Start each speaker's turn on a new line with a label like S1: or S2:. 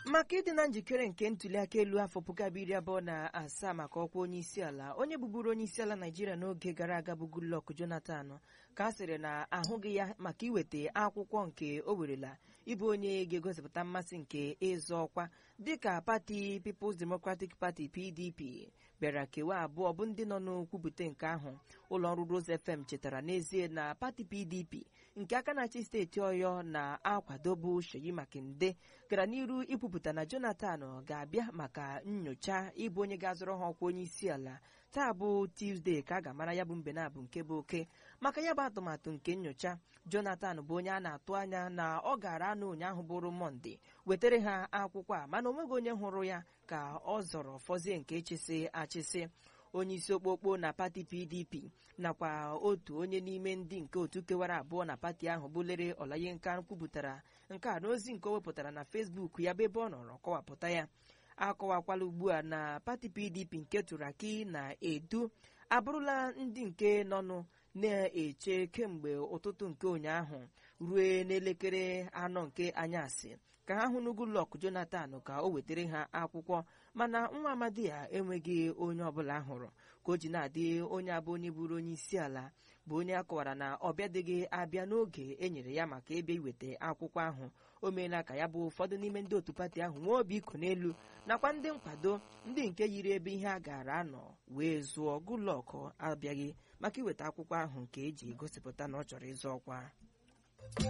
S1: maka ịdị na njikere nke ntuliaka elu afọ puku abụọ iri abụọ na asaa maka ọkwa onye isi ala onye bụburu onye isi ala naijiria n'oge gara aga bụ Goodluck Jonathan ka a sịrị na ahụghị ya maka iweta akwụkwọ nke o werela ịbụ onye ga-egosipụta mmasị nke ịzọ ọkwa dịka pati People's Democratic Party PDP bịara kewa abụọ bụ ndị nọ n'okwupụta nke ahụ ụlọ ọrụ Rose FM chetara n'ezie na pati PDP nke aka na-achị steeti Ọyọ na-akwadobu Seyi Makinde gara n'iru ikwupụta na Jonathan ga-abịa maka nyocha ịbụ onye ga-azọrọ ha ọkwa onye isi ala taa bụ Tuesday ka a ga-amara ya bụ mbenabụ nke bụ oke maka ya bụ atụmatụ nke nyocha Jonathan bụ onye a na-atụ anya na ọ gara anụ ụnyaahụ bụrụ Mọnde wetara ha akwụkwọ a mana onweghị onye hụrụ ya ka ọ zọrọ fọzie nke chịsị achịsị onye isi okpokpo na pati PDP nakwa otu onye n'ime ndị nke otu kewara abụọ na pati ahụ bụ Lere Olayinka kwupụtara nke a n'ozi nke o wepụtara na Facebook ya bụ ebe ọ nọrọ kọwapụta ya akọwakwala ugbu a na pati PDP nke Turaki na Edu abụrụla ndị nke nọnụ na-eche kemgbe ụtụtụ nke ụnyaahụ ruo n'elekere anọ nke anyasị ka ha hụ Goodluck Jonathan ka o wetara ha akwụkwọ mana nwa amadi ya enweghị onye ọbụla hụrụ ka o ji na-adị onye abụ onye bụrụ onye isi ala bụ onye a kọwara na ọ bịadịghị abịa n'oge e nyere ya maka ebe iweta akwụkwọ ahụ o meela ka ya bụ ụfọdụ n'ime ndị otu pati ahụ nwee obi iko n'elu nakwa ndị nkwado ndị nke yiri ebe ihe a gara anọ wee zụọ Goodluck abịaghị maka iweta akwụkwọ ahụ nke eji gosipụta na ọ chọrọ ịzụ ọkwa